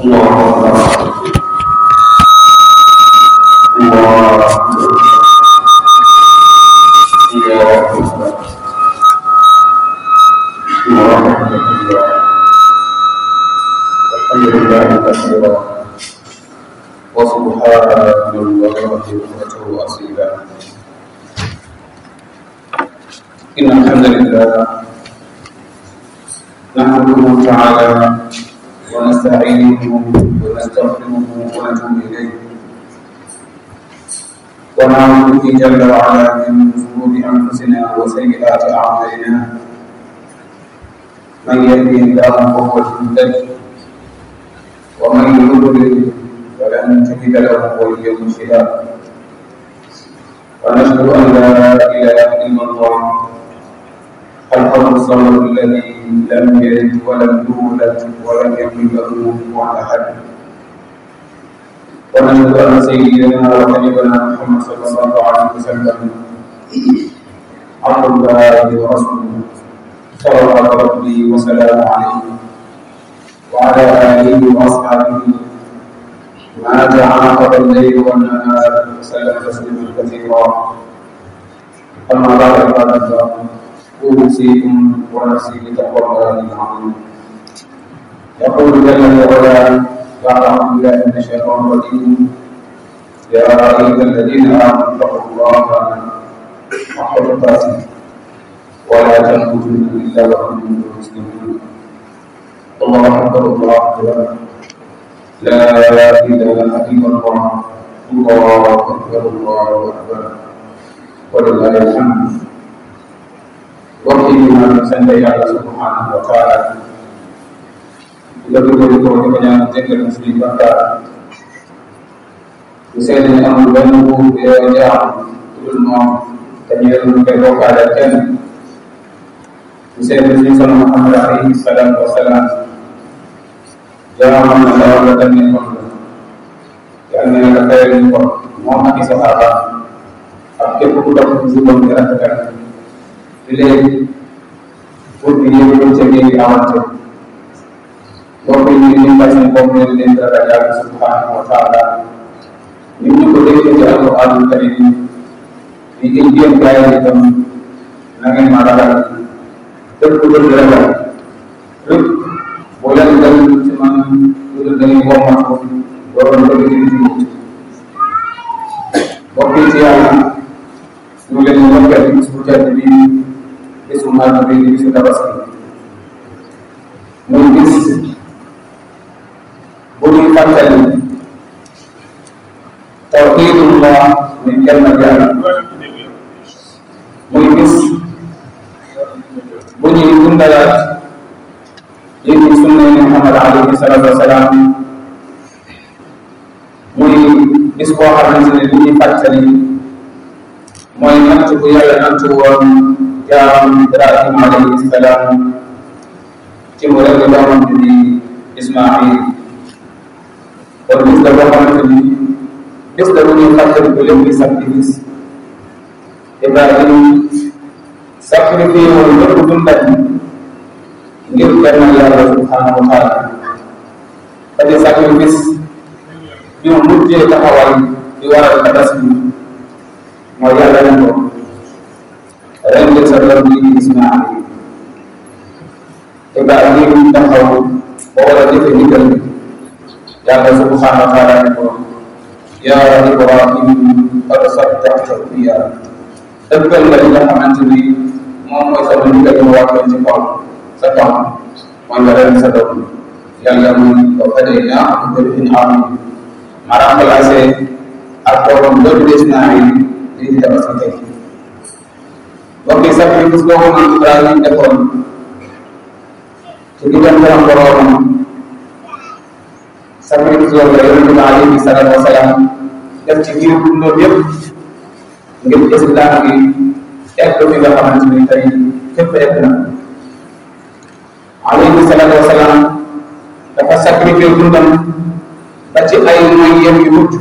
الله أكبر الله أكبر الله أكبر ورحمة الله الحمد لله كثيرا وسبحان الله بكرة وأصيلا إن الحمد لله نحمده تعالى ونستعينه ونستغفره ونتوب إليه ونعوذ به جل وعلا من شرور أنفسنا وسيئات أعمالنا من يهده الله فهو المهتد ومن يضلل فلن تجد له وليا مرشدا ونشهد ان لا اله الا الله الفرد الصمد الذي لم يلد ولم يولد ولم يكن له كفوا احد ونشهد ان سيدنا وحبيبنا محمد صلى الله عليه وسلم عبد الله ورسوله صلوات ربي وسلامه عليه وعلى اله واصحابه ما تعاقب الليل والنهار وسلم تسليما كثيرا اما بعد عباد الله اوصيكم ونفسي بتقوى الله العظيم يقول جل وعلا بعد اعوذ بالله من الشيطان الرجيم يا ايها الذين امنوا اتقوا الله حق تقاته ولا تموتن الا وانتم مسلمون الله اكبر الله اكبر لا إله إلا الله الله أكبر الله أكبر ولله الحمد waktu mana sendiri Allah Subhanahu wa taala lebih dari itu kebanyakan zikir muslim maka Bisa ini amul banu ya ya turun mau kenyataan keroka dan Bisa ini Nabi Muhammad alaihi salam wasalam jangan mendapatkan nikmat karena yang kaya nikmat Muhammad sahabat akhir sudah berjuang menggerakkan ile pour que yéen ñëpp ca ngeen di awante mbokk yi ñu ngi fas yéene bokk leen leen dara yàlla subhanahu wa taala ñu ñu ko déggee ci alquran karim ni ngeen jéem gaay yi itam na ngeen ma ragal lépp lu dul ragal lépp boo leen dem ci man lu dul da ngeen wommat ko waroon bëgg di ci mbokk yi ci yàlla ñu leen ñu ndokkeel bis bu tedd bi bisu màgg bi bisu tabaski muy bis bu ñuy fàttali tawhidullah muy kenn yàlla muy bis bu ñuy dundalaat lii di sunna Muhammad alayhi salatu wasalaam muy bis boo xamante ne li ñuy fàttali mooy natt bu yàlla natt woon jaam Ibrahima alayhi salaam ci mu rek doomam bi di Ismail kon bis la boo xamante ni bis la bu ñuy fàttali ko lépp di samedi bis Ibrahima sacrifié woon lépp dundal ngir kenn yàlla subhanahu wa taala te di sacrifice bi mu mujjee taxawal di waral tabaski mooy yàlla ne ko ren sa doom bi di Ismail Ibrahim taxaw ba war a jëfe ndigal bi yàlla subhanahu wa taala ne ko yaa Ibrahim qad saddaqta ruya dëggal nga li nga xamante ni moom mooy sama ndigal ma wàccoon ci kaw sa kaw mooy nga ren sa doom yàlla mu ko fadee naa ko in am ma remplacé ak doomam loolu des naa yi lii di tabaski tey mbokk yi sacrifice boobu man Ibrahim defoon ci diggante am boroomam sacrifice boobu la yonente bi alayhi salaatu wasalaam def ci ngir dundoom yëpp ngir islam bi egg fi nga xamante ni tey fépp egg na alayhi salaatu wasalaam dafa sacrifice dundam ba ci ay mooy yem yu mujj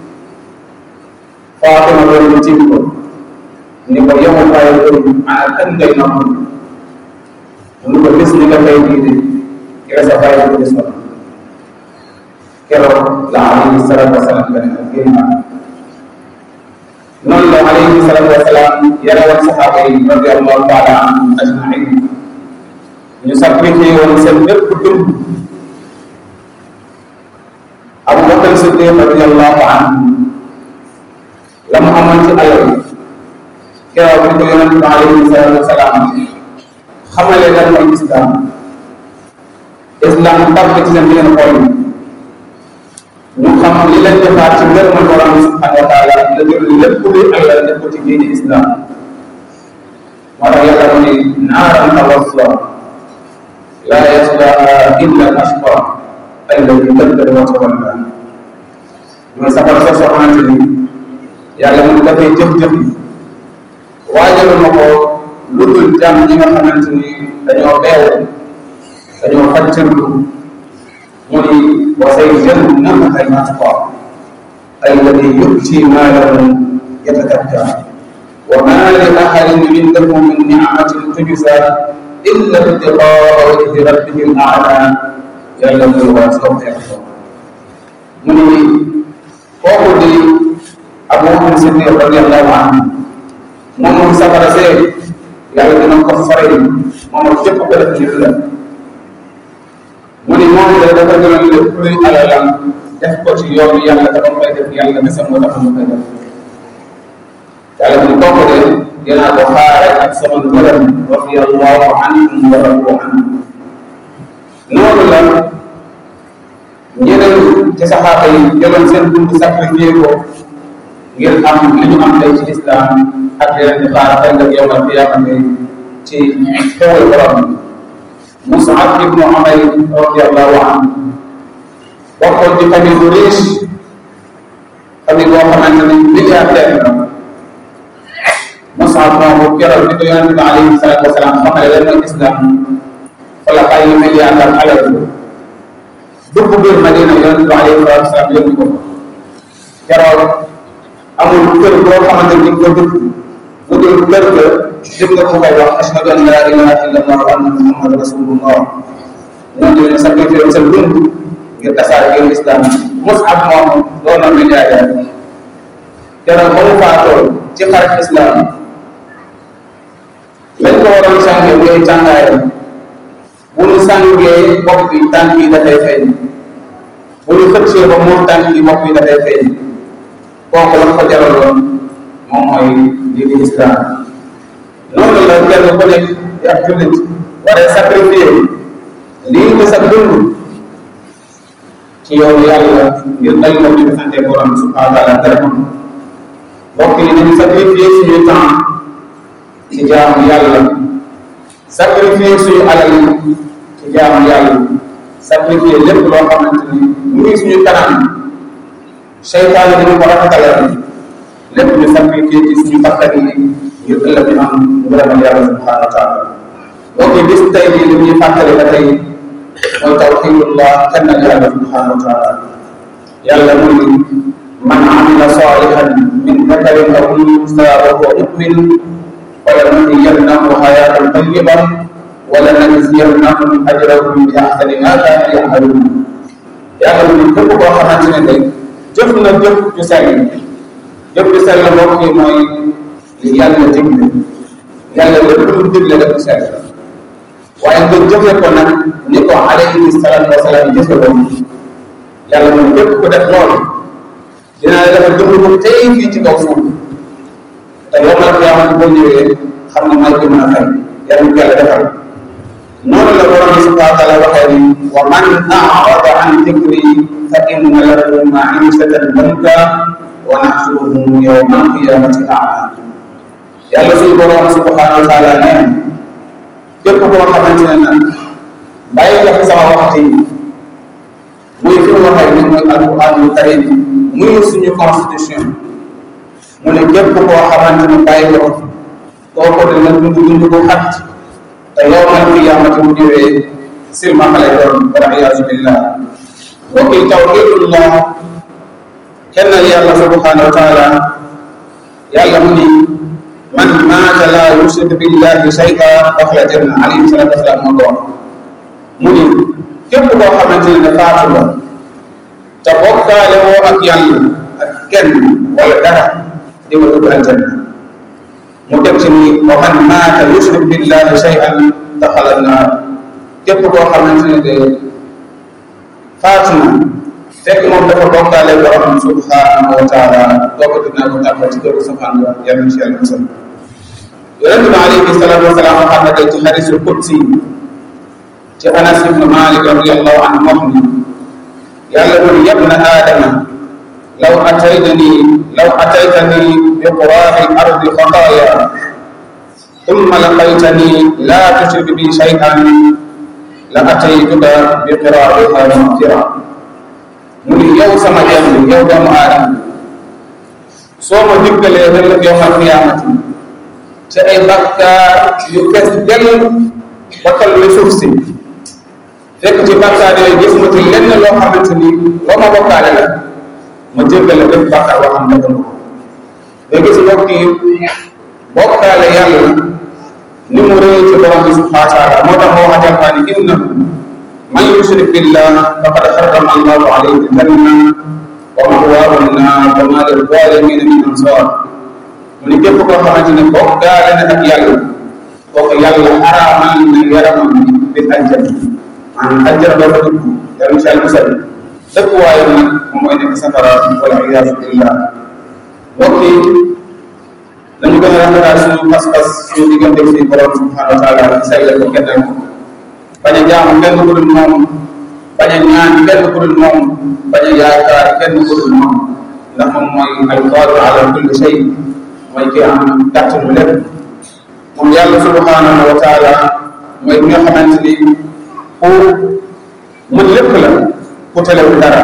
Fatima loolu tiim ko ni ko yow waaye loolu ana kan ngay noppal mu ni ko bis ni nga tey bii de yow sa bàyyi ko des keroog la alayhi salatu wasalaam gane ak génn noonu la alayhi salatu wasalaam yare woon saxaaba yi radiallahu taala anhum ajmain ñu sacrifié woon seen lépp dund Abu Bakar Siddiq radiallahu anhu la mu amoon ci alal keroog bi ko yonent bi alayhi salatu wasalaam xamale lan mooy islam islam tàbbi ci seen biir xol ñu xam li leen defaat ci ngërëmal borom bi subhanahu wa taala la jël lépp luy alal def ko ci diine islam moo tax yàlla mu ne naaran tawassa la yaslaha illa al ashqa alladi kaddara wa tawalla mooy safara soo soo xamante ni yàlla mu dafay jëf-jëf yi waajalu ma ko lu dul jàmm ñi nga xamante ni dañoo beew dañoo faccirlu mu ni wa sayajannamaha al-atqa alladi yu'ti maalahu yatakabba wa ma li ahadin indahu min ni'matin tujza illa ibtigaa wajhi rabbihi al-a'la yàlla muy waa sawfa yarda mu ni kooku di Abu Bakr Siddiq radiyallahu anhu moom moom safara see yàlla dina ko fare moom ak jëpp ko def nit la mu ni moom de dafa gënoon lépp luy alalam def ko ci yoonu yàlla te ba mu koy def yàlla kese moo tax mu koy def yàlla mu ni kooku de dinaa ko xaare ak sama ngërëm radiyallahu anhum wa radu anhu noonu la ñeneen ci saxaaba yi jëloon seen dund sacrifié ko ngir am li ñu am tey ci islam ak yeneen di xaar ëllëg yowmal qiyaamati ci xewal borom bi Mus'ab ibnu Umayr radiyallahu anhu bokkoon ci famille bu riche famille boo xamante ni milliardaire la Mus'ab moomu keroog bi ko yonente bi alayhi salatu wasalaam xamale lan mooy islam wala ay milliard ak alal dugg biir Madina yonente bi alayhi salatu wasalaam yónni ko keroog amul kër boo xamante ni ko dugg bu dul kër ga dégg nga ko koy wax ashhadu an la ilaha illa allah wa anna muhammad rasulullah ñoo ñu ne sacrifié sa dund ngir tasaare ngir islam Mus'ab moom doon na milliardaire keroog ba mu faatoo ci xarit islam lañ ko waroon sàngee mooy tàngaayam bu ñu sàngee bopp bi tànk yi dafay feeñ bu ñu xëccee ba muur tànk yi bopp yi dafay feeñ kooku la ko jaraloon moom mooy lii di islam noonu la kenn ku nekk di ab jullit waree sacrifier lii di sa dund ci yow yàlla ngir dal ko di sante borom subhanahu wa taala dara mbokk yi nañu sacrifier suñuy temps ci jaamu yàlla sacrifier suñu alal ci jaamu yàlla sacrifier lépp loo xamante ni mu ngi suñu kanam seytaan dañu ko rafetalal lépp ñu sacrifier ci suñu bakkan yi ngir ëllëg ñu am ngërëmal yàlla subhanahu wa taala donc bis tey jii li ñuy fàttali ba tey mooy tawxidullah kennal yàlla subhanahu wa taala yàlla mu ni man amila salihan min dakarin aw unsa wa huwa mu'min ولنحيينه حياة طيبة ولنجزينهم أجرهم بأحسن ما كانوا يعملون yàlla mu képp koo xamante ne day jëf na jëf ju sell jëf ju sell mbokk yi mooy li yàlla digle yàlla lépp lu mu digle def sell waaye nga jëfe ko nag ni ko alayhi salaatu wasalaam jëfe woon yàlla mu képp ku def loolu dina la defal dund ko tey fii ci kaw suuf te yow nag yaa xam boo ñëwee xam ne may ko mën a fay yàlla mu yàlla defal noonu la borom bi subhanahu wa taala waxee ni wa man a'rada an dikri fa inna lahu ma'ishatan danka wa nahshuruhu yawma al-qiyamati a'ma yàlla suñu borom subhanahu wa taala nee képp koo xamante ne nag bàyyi nga fi sama waxtu yi muy fi mu waxee ni muy alquranul karim muy suñu constitution mu ne képp koo xamante ne bàyyi nga ko kooku dina dund dund bu xat te yow man qiyaamati bu ñëwee silma xale doon wala iyaasu billah mbokk yi tawxidullah kennal yàlla subhanahu wa taala yàlla mu ni man maata laa yushrik billahi shay'a daxala janna alayhi salatu wasalaam moo ko wax mu ni képp koo xamante ne faatu la te bokkaale woo ak yàlla ak kenn wala dara di nga dugg aljanna mu teg ci ni wa man maata yushrik billahi shay'an daxala naar képp koo xamante ne de faatu na fekk moom dafa bokkaale borom subhanahu wa taala dooga dinaa ko tàbbal ci këru safaan ba yàlla ci yàlla musal yonente bi alayhi salatu wasalaam waxam na tey ci xadisul qudsi ci anas ibnu malik radiallahu anhu wax ni yàlla mu ni yabna aadama law ataytani law ataytani bi quraabi ardi xataaya thumma laqaytani la tushrik bi shay'an la ataytuka bi qiraabiha magfira mu ni yow sama jàmm yow doomu aadama soo ma diggalee ëllëg yowmal qiyaamati ci ay bakkaar yu fees dell ba toll ni suuf si fekk ci bakkaar yooyu gis ma ci lenn loo xamante ni loo ma bokkaale la ma jéggale bépp bakkaar boo xam ne ko nga gis mbokk yi bokkaale yàlla ni mu rëy ci borom bi subhanahu wa taala moo tax moo wax alquran innahu man yushrik billah faqad harrama allahu alayhi aljanna wa ma'waahu an-naar wa ma lil-zaalimiina min ansaar mu ni képp koo xamante ne bokkaale na ak yàlla kooku yàlla araamal na yaramam bi bil aljanna maanaam aljanna doo fa dugg yàlla ci musal dëkk waaye nag moom mooy nekk safara wala iyaazu billah mbokk yi dañu gën a rafetal suñu pas-pas suñu diggante si borom subhanahu wa taala ci say ko kennal ko bañ a jaamu kenn ku dul moom bañ a ñaan kenn ku dul moom bañ a yaakaar kenn ku dul moom ndax moom mooy alqaadir ala kulli shay mooy ki am kàttanu lépp moom yàlla subhanahu wa taala mooy ki nga xamante ni ku mën lépp la ku telewul dara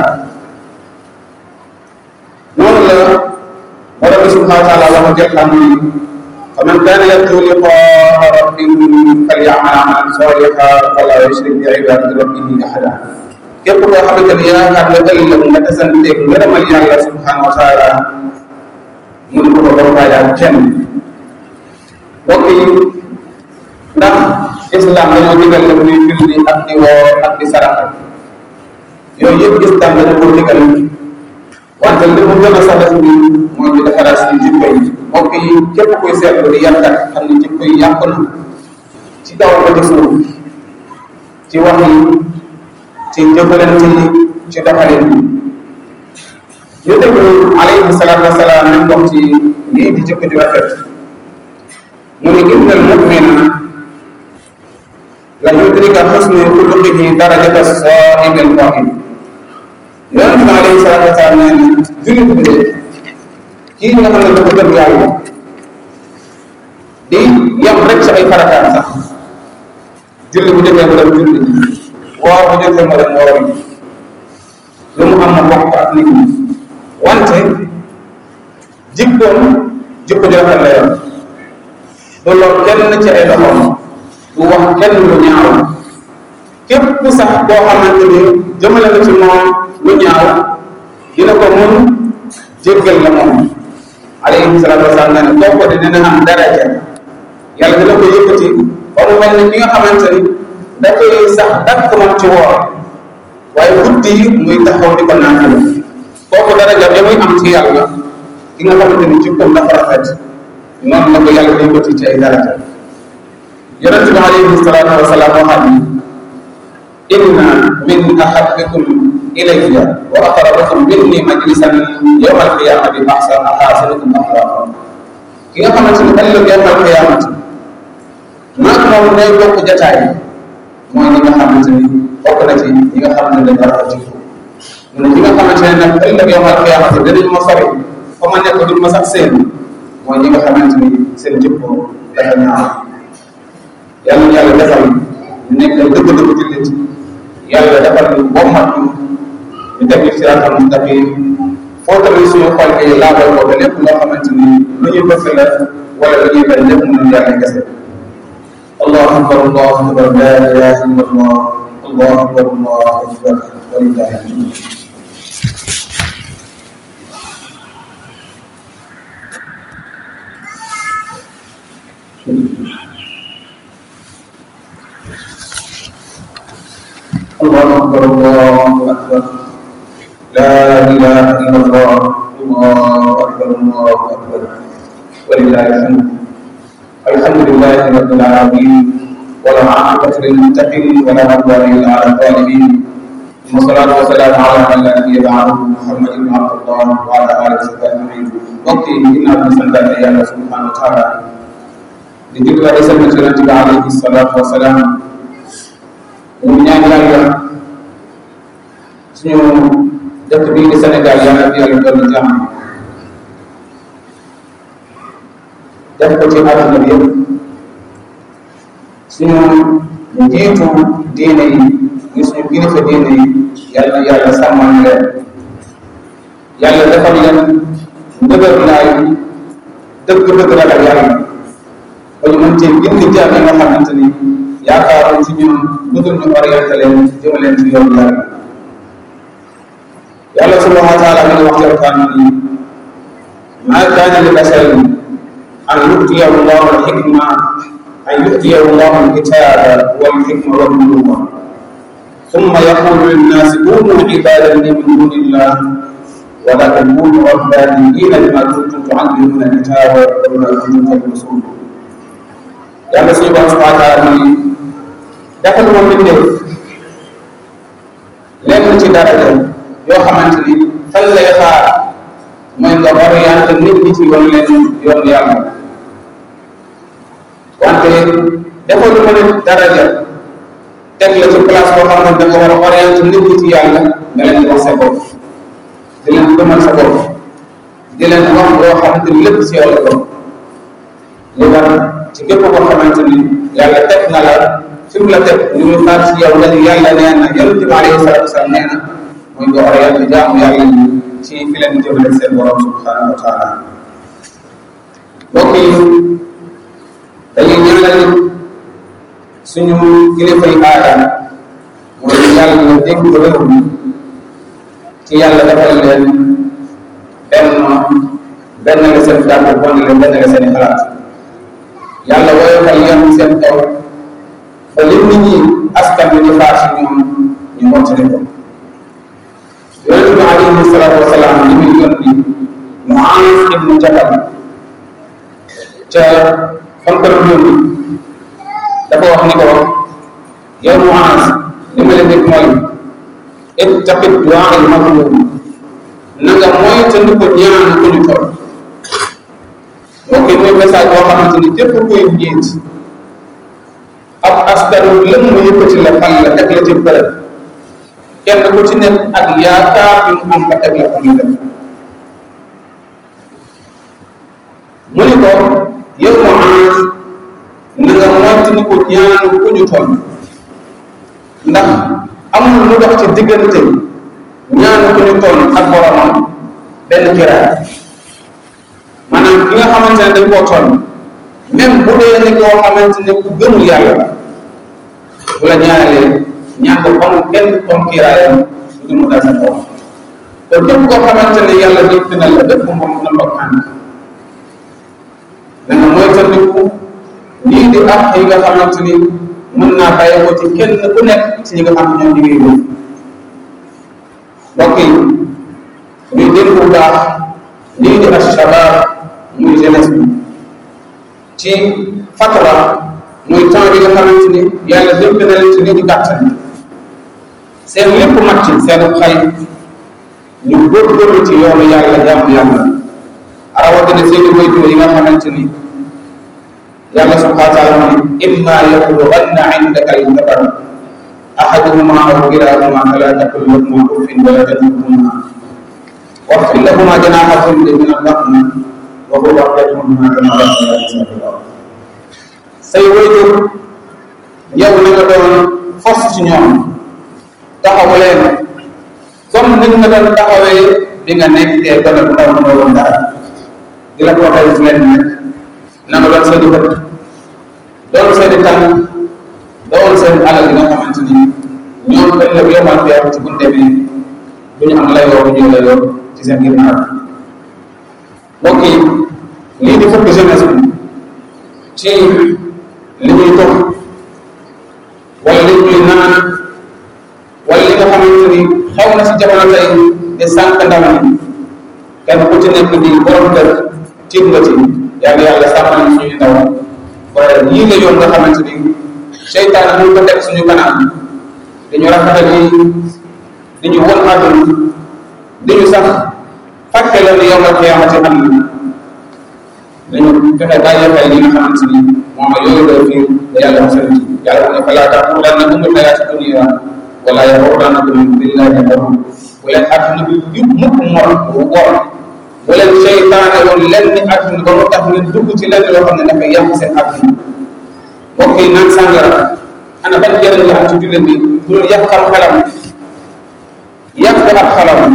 noonu la borom bi subhanahu wa taala wax jël xam ni fa man kaana yarju liqaa rabbihi falyamal amalan salihan wala yushrik bi ibadati rabbihi ahada képp koo xamante ni yaakaar nga ëllëg nga tasanteeg ngërëmal yàlla subhanahu wa taala mun ko ko bokkaale ak kenn mbokk yi ndax islam dañoo digal la muy julli ak di woor ak di saraxa yooyu yëpp islam dañu ko digal wante li mu gën a sax bi mooy di defaraat suñu jikko yi mbokk yi képp kuy seetlu di yarkat xam ne jikko yi yàqu na ci kaw ba ci suuf ci wax yi ci jëfalante yi ci doxalin yi ñu déglu alayhi salaatu wasalaam nañ wax ci lii di jikko ju rafet mu ne inna al mumina la yudrika xusnu xuluqihi darajata saa'im al qaa'im yonente bi alayhi salaatu wasalaam nee na jullit bi de kii nga xam ne dafa gëm yàlla di yam rek ci ay farataam sax julli bu jotee mu dem julli woor bu jotee mu dem woor lu mu am na bokk ak nit ñi wante jikkoom jikko ju rafet la yor du lor kenn ci ay loxoom du wax kenn lu ñaaw képp sax koo xamante ni jëmale na ci moom lu ñaaw dina ko mun jéggal la moom alayhi salaatu wasalaam nee na kooku de dina am daraja yàlla dina ko yëkkati ba mu mel ni ki nga xamante ni dafay sax dakk moom ci woor waaye guddi yi muy taxaw di ko naafila kooku daraja bi muy am ci yàlla ki nga xamante ni jikkoom dafa rafet noonu la ko yàlla di yëkkati ci ay daraja yonent bi alayhi salaatu wasalaam waxaat ni inna min ahabbikum ilayya wa aqrabakum minni majlisan yawma alqiyamati ahsan ahasinukum axlaqa ki nga xamante ni ëllëg yawma alqiyamati maag moom ñooy bokk jataay mooy ñi nga xamante ni bokk na ci ñi nga xam ne dañ rafet ci mu ne ñi nga xamante ne nag ëllëg yawma alqiyamati danañ ma sori fa ma nekk duñ ma sax seen mooy ñi nga xamante ni seen jikko dafa ñaaw yàlla ñu yàlla defal ñu nekk dëgg-dëgg jullit yàlla defal ñu bommat ñu ñu teg ñu siraatal mustaqim foo tamit suñu xol yi laabal ko ba lépp loo xamante ni lu ñuy bëgg la wala lu ñuy bañ lépp mënul yàlla kese allahu akbar allahu akbar la ilaha illa allah allahu akbar allahu akbar walillahi alhamd الله أكبر الله أكبر لا الله الله أكبر الله أكبر ولله الحمد الحمد لله رب العالمين ولا عاقبة للمتقين ولا عدوان إلا على الظالمين والصلاة والسلام على من لا نبي بعده محمد بن عبد الله وعلى آله وصحبه أجمعين وقتي إن أبو سلطان الله سبحانه وتعالى لذكر رسالة النبي عليه الصلاة والسلام ومن يعلم suñu dëkk bii di Sénégal yàlla fi yàlla dolli jàmm def ko ci àdduna bi yëpp suñu njiitu diine yi ñu suñu kilifa diine yi yàlla na yàlla sàmmal leen yàlla defal leen ndëgër laay dëgg-dëgg ragal yàlla ba ñu mën cee gindi jaam yi nga xamante ni yaakaaroon ci ñun lu dul ñu orienté leen jëma leen ci yoon yàlla yàlla subhanahu wa taala mi ngi wax ci alquran ni ma kaana li basarin an yutiyahu llahu alxikma an yutiyahu llahu alkitaba walxikma walnubuwa ثم يقول للناس كونوا عبادا لي من دون الله ولكن كونوا ربانيين بما كنتم تعلمون الكتاب وبما كنتم تدرسون yàlla suñu borom subhanahu wa taala ni defal ma mbindeef lenn ci daraja yoo xamante ni fan lay xaar mooy nga orienté nit ñi ci yoon leen yoon yàlla wante defal ma ne daraja teg la ci place boo xam ne da nga war a orienté nit ñi ci yàlla nga leen di wax sa bopp di leen gëmal sa bopp di leen wax loo xamante ni lépp si yow la ko li war ci képp koo xamante ni yàlla teg na la fi mu la teg li muy xaar si yow nga ni yàlla nee na yonente bi alayhi salatu wasalam nee na muy nga orienté jaamu yàlla yi ci fi leen jëmale seen borom subhanahu wa taala mbokk yi dañuy ñaanal suñu kilifa yi aada mooy yàlla dégg réew mi ci yàlla defal leen benn benn la seen kàddu bon leen benn la seen xalaat yàlla woyofal yan seen kaw ba lim nit ñi askan bi di xaar si ñoom ñu mottali ko yonente bi alayhi salatu wasalaam li muy yónni Muaaz ibnu Jabal ca fan ko doon yónni dafa wax ni ko yow Muaaz li ma leen dégg mooy ittaqi duaa al mazlum na nga mooy te ndi ko ñaan ko ñu toll ok mooy message boo xamante ni képp kuy njiit ab askan lëm mu yëkkati la fal la teg la ci bërëb kenn ku ci nekk ak yaakaar bi mu am ba teg la fa muy def mu ni ko yow Muaaz na nga moytu ni ko ñaan ku ñu toll ndax amul lu dox ci diggante ñaan ku ñu toll ak boromam benn kiraay maanaam ki nga xamante ne dañ koo toll même bu dee ni koo xamante ne ku gëmul yàlla la bu la ñaanalee ñaan ko amul kenn comme kiraayam du mu dal sa kaw te képp koo xamante ne yàlla dëkk na la dëkk moom na mbokk ànd dana moytandiku lii di ak yi nga xamante ni mën naa bàyyi ko ci kenn ku nekk ci ñi nga xam ne ñoom ñu ngi wër mbokk yi ñuy dégg bu baax lii di ashabab muy jeunesse bi ci fatra muy temps bi nga xamante ni yàlla dénk na leen ci li ñu gàttal seen lépp mat ci seen xay ñu góorgóorlu ci yoonu yàlla jaamu yàlla rawatina seen i waajur yi nga xamante ni yàlla subhanahu wa taala mu ne imma yablughanna indaka al-kibar ahaduhuma aw kilahuma fala taqul lahuma uffin wala tanharhuma واغفر لهما جناح الذل من الرحمة وقل رب ارحمهما كما ربياني صغيرا say wayjur yow na nga doon fos ci ñoom taxawu leen comme ni nga doon taxawee bi nga nekkee gone bu ndaw mënoo woon dara di la booteel fu leen nekk na nga doon seen i bët doon seen i tànk doon seen alal yi nga xamante ni ñoom dañ la yomal fi ci bunte bi du ñu am layoo bu ñu layoo ci seen ginnaaw mbokk yi lii di fukk jeunesse bi ci li ñuy tox wala li ñuy naan wala li nga xamante ni xaw na si jamono tey di sànq ndaw ñi kenn ku ci nekk di borom kër tiit nga ci yàlla yàlla sàmmal ñu suñuy ndaw waaye yii la yoon nga xamante ni seytaane mu ko teg suñu kanam dañu rafetal yi dañu won àdduna dañu sax fàtte la ni yow nga xiyaamati am na dañu fexe bàyyi xel li nga xamante ni moom yooyu la fi yàlla mosal ci yàlla mu ne fa laa taxurannakum alxayaati dunia wala yaxurrannakum billahi alxaruur bu leen àdduna bi yëpp mukk mor wor bu leen seytaane woon lenn ni àdduna ba mu tax ngeen dugg ci lenn loo xam ne dafa yàq seen àdduna mbokk yi naan sàngara ana ban njëriñ la am ci jullit bi dul yàq xam xelam yàq ab xelam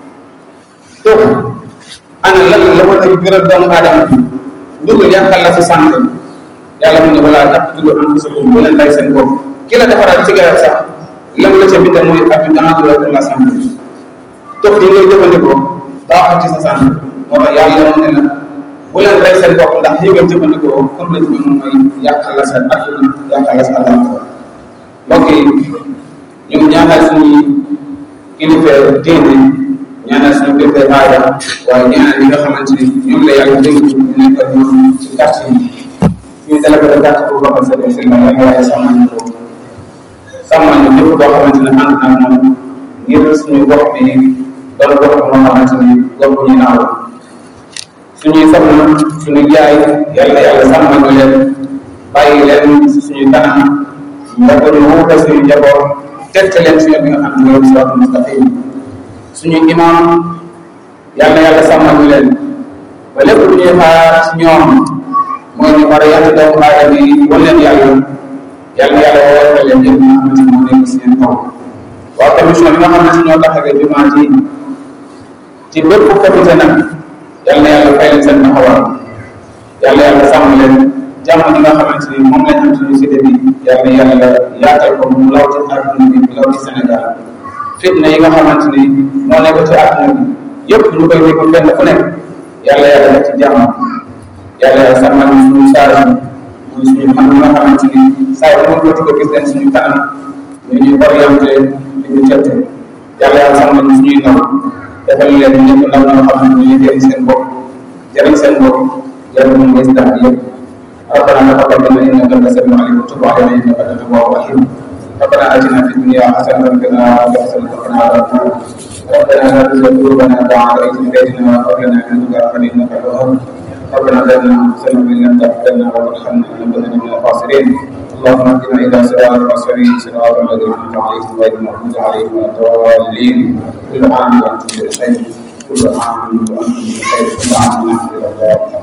tux ana lan la war a gëral doomu aadama bi dugul yàqal la sa santé yàlla mu ne wala taqtulu anfusakum bu leen rey seen bopp ki la defaral cigarette sax lan la ca bindal mooy ab dangereux pour la santé tux yi ngay jëfandikoo baaxul ci sa santé moo tax yàlla mu ne la bu leen rey seen bopp ndax yi nga jëfandikoo comme la ci moom mooy yàqal la sa adduna yàqal la sa àllaaxira mbokk yi ñu ñaanal suñuy kilifa diine ñaanal suñu kilifa aada waaye ñaanal ñi nga xamante ni ñoom la yàlla dénk ñu nekk ak ñoom ci quartier yi suñu délégué de quartier bu Bakar Sëriñ Sylla yàlla waaye sàmmal ñu ko sàmmal ñu lépp boo xamante ne ànd naa moom ngir suñu gox bi doon gox moo xamante ni gox bu ñu naaw suñuy soxna suñu jaay yàlla yàlla sàmmal ñu leen bàyyi leen si suñuy kanam mbokk ñu wuute suñu njaboot teg leen si yoon bi nga xam ne mooy siraatul mustaqim suñu imam yàlla yàlla sàmmal ñu leen ba lépp lu ñuy xaar ci ñoom mooy ñu war a yàq doomu aadama yi wan leen yàlla yàlla yàlla woowal leen yëpp nga xamante ni moo nekk si seen kaw waaw commission bi nga xam ne si ñoo taxawee jumaa ji ci bépp comité nag yàlla yàlla fay leen seen taxawaay yàlla yàlla sàmm leen jàmm ji nga xamante ni moom lañ am suñu cité bi yàlla yàlla yaatal ko mu law ci àdduna bi mu law ci Sénégal fitna yi nga xamante ni moo nekk ci àdduna bi yëpp ñu koy dégg fenn fu nekk yàlla yàlla def ci jàmm yàlla yàlla sàmmal ñu suñu saara muy suñu man nga xamante ni saa yu ko ko gis leen suñu kanam ñu ñuy orienté di ñu tette yàlla yàlla sàmmal ñu suñuy ndaw defal leen ñëpp ndaw ñoo xamante ni ñu jëriñ seen bopp jëriñ seen bopp jëriñ mu ngi islam yëpp ربنا تقبل منا انك انت السميع العليم وتب علينا انك انت التواب الرحيم ربنا اتنا في الدنيا حسنه وفي الاخره حسنه وقنا عذاب النار ربنا لا تزغ قلوبنا بعد إذ هديتنا وهب لنا من لدنك رحمة إنك الوهاب ربنا ظلمنا أنفسنا وإن لم تغفر لنا وترحمنا لنكونن من الخاسرين اللهم اهدنا إلى صراط المرسلين صراط الذين أنعمت عليهم غير المغضوب عليهم ولا الضالين كل عام وأنتم بخير كل عام وأنتم بخير كل عام ونحن إلى الله